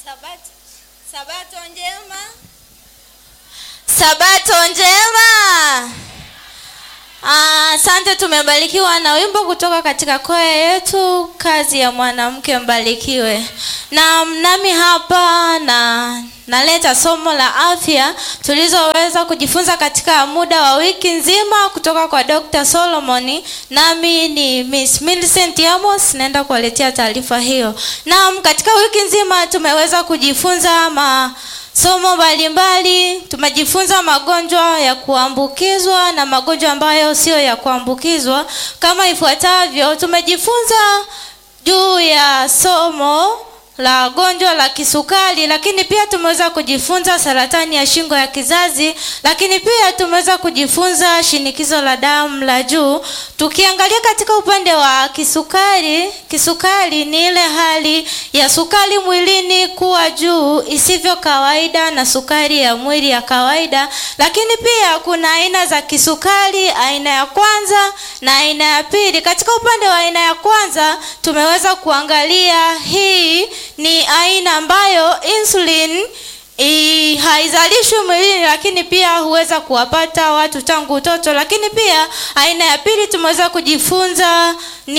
Sabato, sabato njema, sabato njema. Ah, Asante, tumebarikiwa na wimbo kutoka katika kwaya yetu, kazi ya mwanamke mbarikiwe. Na nami hapa na naleta somo la afya tulizoweza kujifunza katika muda wa wiki nzima kutoka kwa Dr. Solomon. Nami ni Miss Millicent Amos, naenda kuwaletea taarifa hiyo. Naam, katika wiki nzima tumeweza kujifunza ma somo mbalimbali. Tumejifunza magonjwa ya kuambukizwa na magonjwa ambayo sio ya kuambukizwa kama ifuatavyo. Tumejifunza juu ya somo la gonjwa la kisukari, lakini pia tumeweza kujifunza saratani ya shingo ya kizazi, lakini pia tumeweza kujifunza shinikizo la damu la juu. Tukiangalia katika upande wa kisukari, kisukari ni ile hali ya sukari mwilini kuwa juu isivyo kawaida na sukari ya mwili ya kawaida, lakini pia kuna aina za kisukari, aina ya kwanza na aina ya pili. Katika upande wa aina ya kwanza tumeweza kuangalia hii ni aina ambayo insulin i, haizalishwi mwilini, lakini pia huweza kuwapata watu tangu utoto. Lakini pia aina ya pili tumeweza kujifunza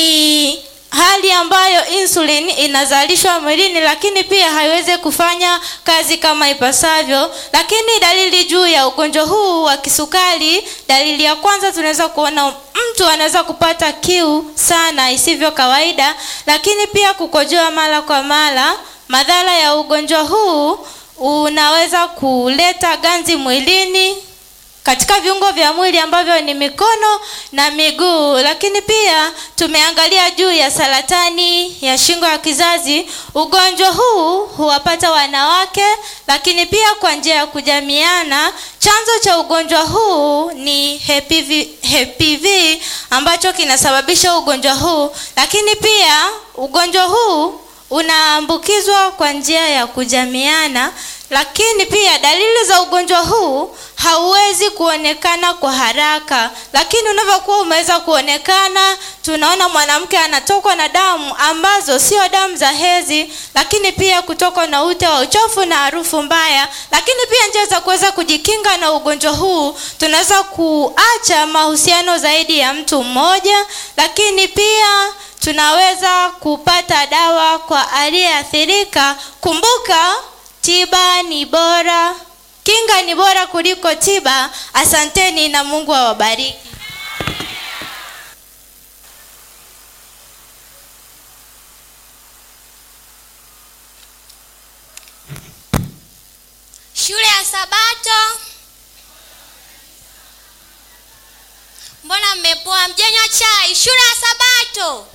ni hali ambayo insulin inazalishwa mwilini, lakini pia haiwezi kufanya kazi kama ipasavyo. Lakini dalili juu ya ugonjwa huu wa kisukari, dalili ya kwanza tunaweza kuona mtu anaweza kupata kiu sana isivyo kawaida, lakini pia kukojoa mara kwa mara. Madhara ya ugonjwa huu unaweza kuleta ganzi mwilini katika viungo vya mwili ambavyo ni mikono na miguu. Lakini pia tumeangalia juu ya saratani ya shingo ya kizazi. Ugonjwa huu huwapata wanawake, lakini pia kwa njia ya kujamiana. Chanzo cha ugonjwa huu ni HPV, HPV ambacho kinasababisha ugonjwa huu, lakini pia ugonjwa huu unaambukizwa kwa njia ya kujamiana lakini pia dalili za ugonjwa huu hauwezi kuonekana kwa haraka, lakini unavyokuwa umeweza kuonekana, tunaona mwanamke anatokwa na damu ambazo sio damu za hedhi, lakini pia kutokwa na ute wa uchafu na harufu mbaya. Lakini pia njia za kuweza kujikinga na ugonjwa huu, tunaweza kuacha mahusiano zaidi ya mtu mmoja, lakini pia tunaweza kupata dawa kwa aliyeathirika. Kumbuka tiba ni bora, kinga ni bora kuliko tiba. Asanteni na Mungu awabariki. Shule ya Sabato, mbona mmepoa? Mjanywa chai? Shule ya Sabato.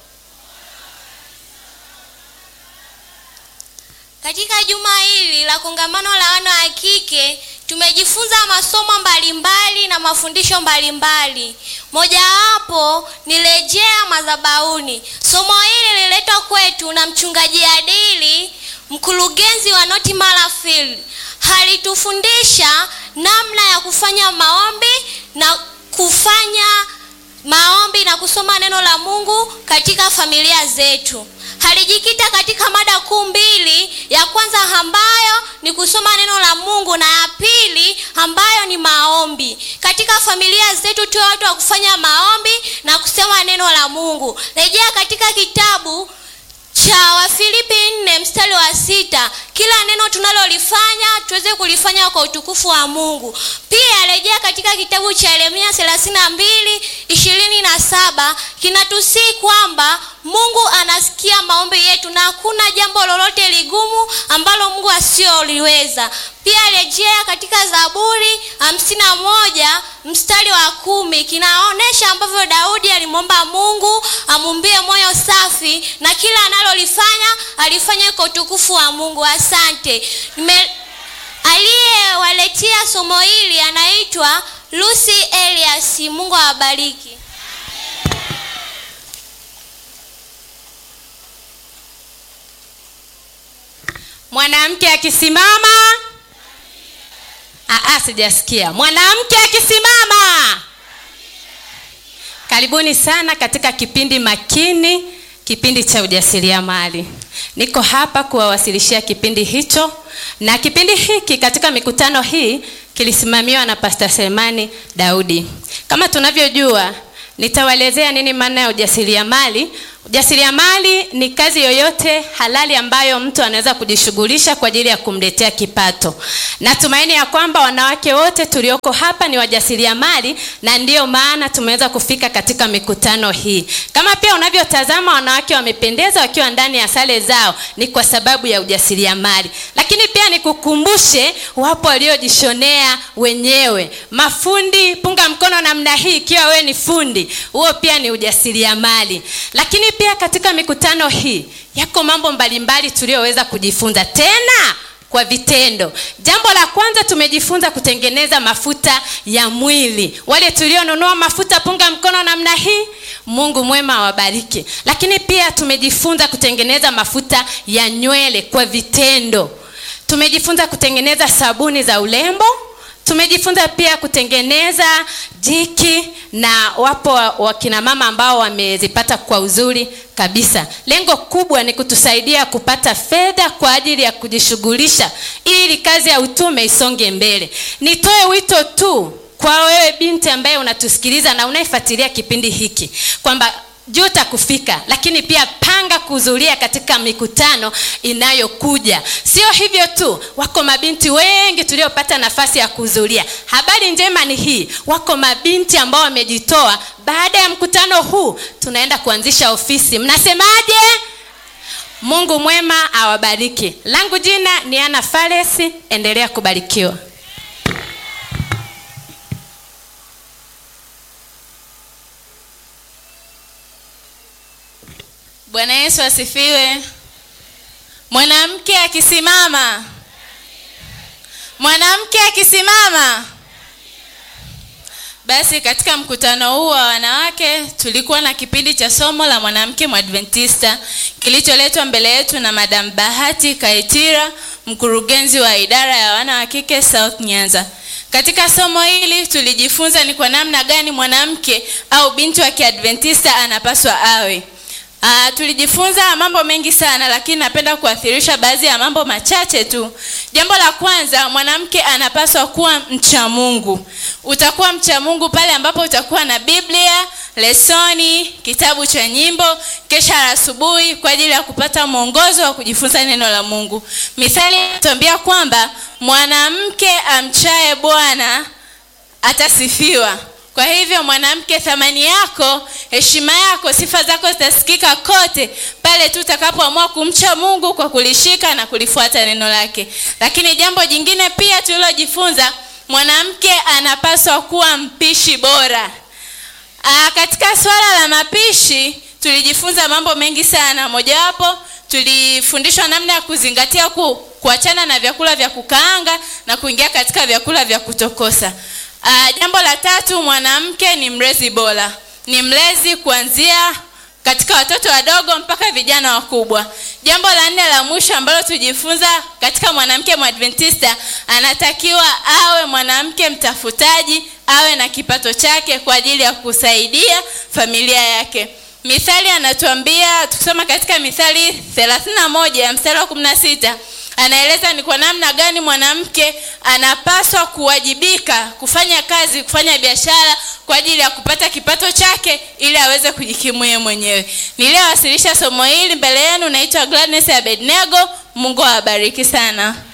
Katika juma hili la kongamano la wana wa kike tumejifunza masomo mbalimbali na mafundisho mbalimbali. Mojawapo ni rejea madhabahuni. Somo hili lililetwa kwetu na mchungaji Adili, mkurugenzi wa North Mara Field. Alitufundisha namna ya kufanya maombi na kufanya maombi na kusoma neno la Mungu katika familia zetu. Alijikita katika mada kuu mbili, ya kwanza ambayo ni kusoma neno la Mungu na ya pili ambayo ni maombi. Katika familia zetu tuwe watu wa kufanya maombi na kusema neno la Mungu. Rejea katika kitabu cha Wafilipi nne mstari wa sita. Kila neno tunalolifanya tuweze kulifanya kwa utukufu wa Mungu. Pia rejea katika kitabu cha Yeremia thelathini na mbili ishirini na saba kinatusii kwamba Mungu anasikia maombi yetu na hakuna jambo lolote ligumu ambalo Mungu asiyoliweza. Pia rejea katika Zaburi hamsini na moja mstari wa kumi kinaonyesha ambavyo Daudi alimwomba Mungu amumbie moyo safi na kila analolifanya alifanya kwa utukufu wa Mungu. Asante. Nime... aliyewaletea somo hili anaitwa Lucy Elias. Mungu awabariki. Mwanamke akisimama. Aa, sijasikia. Mwanamke akisimama. Karibuni sana katika kipindi makini kipindi cha ujasiriamali. Niko hapa kuwawasilishia kipindi hicho, na kipindi hiki katika mikutano hii kilisimamiwa na Pastor Selemani Daudi. Kama tunavyojua, nitawaelezea nini maana ya ujasiriamali. Ujasiriamali ni kazi yoyote halali ambayo mtu anaweza kujishughulisha kwa ajili ya kumletea kipato. Natumaini ya kwamba wanawake wote tulioko hapa ni wajasiriamali na ndiyo maana tumeweza kufika katika mikutano hii. Kama pia unavyotazama wanawake wamependeza wakiwa ndani ya sare zao, ni kwa sababu ya ujasiriamali. Lakini pia nikukumbushe, wapo waliojishonea wenyewe. Mafundi, punga mkono namna hii ikiwa wewe ni fundi. Huo pia ni ujasiriamali. Lakini pia katika mikutano hii yako mambo mbalimbali tuliyoweza kujifunza tena kwa vitendo. Jambo la kwanza tumejifunza kutengeneza mafuta ya mwili. Wale tulionunua mafuta, punga mkono namna hii. Mungu mwema awabariki. Lakini pia tumejifunza kutengeneza mafuta ya nywele kwa vitendo. Tumejifunza kutengeneza sabuni za urembo. Tumejifunza pia kutengeneza jiki na wapo wakina mama ambao wamezipata kwa uzuri kabisa. Lengo kubwa ni kutusaidia kupata fedha kwa ajili ya kujishughulisha ili kazi ya utume isonge mbele. Nitoe wito tu kwa wewe binti ambaye unatusikiliza na unayefuatilia kipindi hiki kwamba juta kufika, lakini pia panga kuhudhuria katika mikutano inayokuja. Sio hivyo tu, wako mabinti wengi tuliopata nafasi ya kuhudhuria. Habari njema ni hii, wako mabinti ambao wamejitoa. Baada ya mkutano huu, tunaenda kuanzisha ofisi. Mnasemaje? Mungu mwema awabariki. Langu jina ni Ana Faresi, endelea kubarikiwa. Bwana Yesu asifiwe. Mwanamke akisimama, mwanamke akisimama. Basi katika mkutano huu wa wanawake tulikuwa na kipindi cha somo la mwanamke mwadventista kilicholetwa mbele yetu na Madam Bahati Kaitira, mkurugenzi wa idara ya wana wa kike South Nyanza. Katika somo hili tulijifunza ni kwa namna gani mwanamke au binti wa Kiadventista anapaswa awe. Uh, tulijifunza mambo mengi sana lakini napenda kuathirisha baadhi ya mambo machache tu. Jambo la kwanza, mwanamke anapaswa kuwa mcha Mungu. Utakuwa mcha Mungu pale ambapo utakuwa na Biblia, lesoni, kitabu cha nyimbo, kesha asubuhi kwa ajili ya kupata mwongozo wa kujifunza neno la Mungu. Mithali inatuambia kwamba mwanamke amchaye Bwana atasifiwa. Kwa hivyo mwanamke, thamani yako, heshima yako, sifa zako zitasikika kote pale tu utakapoamua kumcha Mungu kwa kulishika na kulifuata neno lake. Lakini jambo jingine pia tulilojifunza, mwanamke anapaswa kuwa mpishi bora. Aa, katika swala la mapishi tulijifunza mambo mengi sana. Mojawapo tulifundishwa namna ya kuzingatia ku, kuachana na vyakula vya kukaanga na kuingia katika vyakula vya kutokosa. Uh, jambo la tatu, mwanamke ni mlezi bora, ni mlezi kuanzia katika watoto wadogo mpaka vijana wakubwa. Jambo la nne la mwisho ambalo tujifunza katika mwanamke mwadventista, anatakiwa awe mwanamke mtafutaji, awe na kipato chake kwa ajili ya kusaidia familia yake. Mithali anatuambia tukisoma katika Mithali 31 mstari wa 16 anaeleza ni kwa namna gani mwanamke anapaswa kuwajibika kufanya kazi, kufanya biashara kwa ajili ya kupata kipato chake ili aweze kujikimu yeye mwenyewe. Niliyowasilisha somo hili mbele yenu naitwa Gladness Abednego. Mungu awabariki sana.